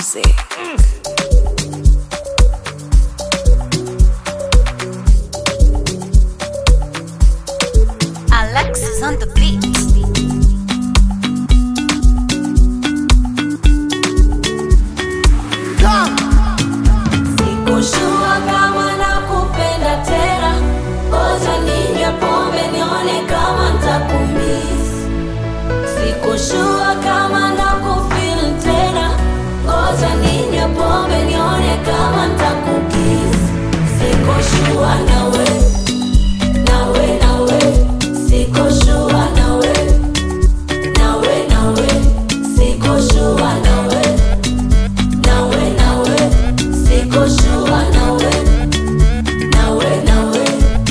music. Alexis on the beat. Sikushua kama nakupenda tena, ngoja ninywe pombe nione kama ntakumiss. Sikushua kama nakufeel tena, ngoja ninywe pombe nione kama ntakukiss. Sikushua nawe, nawe, nawe, sikushua nawe, nawe, nawe, sikushua nawe nawe nawe siko shua nawe nawe nawe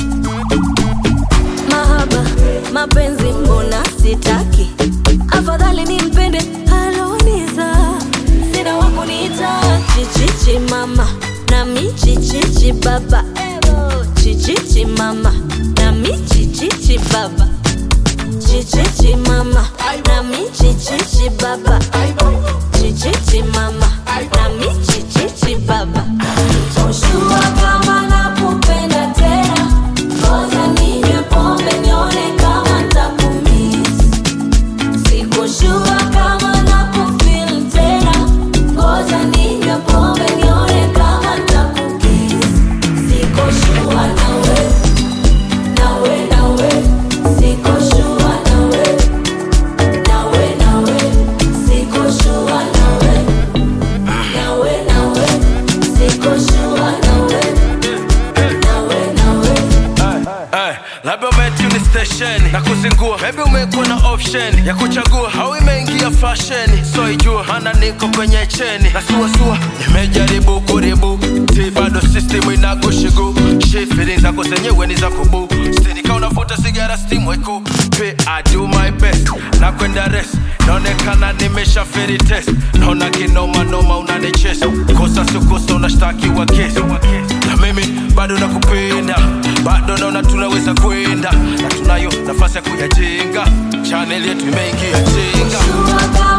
mahaba mapenzi mbona sitaki afadhali nimpende aloniza sina wakuniita chichichi mama nami chichichi baba Ewo, chichichi mama nami chichichi baba chichichi mama nami chichichi baba chichichi mama nami chichichi baba Joshua kama nakupenda tena ngoja ninywe pombe nione kama ntakumiss Sikushua kama nakufeel tena ngoja ninywe pombe nione kama ntakukiss Sikushua nawe nawe nawe sikushua nawe nawe nawe sikushua nawe nawe nawe sikushua nawe nawe nawe Ay, labda umetuni stesheni na kuzingua, maybe umekuwa na option ya kuchagua au imeingia fashion, so ijua mana niko kwenye cheni na suasua, nimejaribu kuribu ti bado system inakushigu shi feelings zako zenyewe ni za kubu stinika unavuta sigara steam weku pe I do my best na kwenda rest naonekana nimesha feri test naona kinoma noma unanichesa kosa sikosa unashtakiwa kesi na mimi bado nakupenda bado naona tunaweza kwenda na tunayo nafasi ya kuyajenga chaneli yetu imeingia chenga Sikushua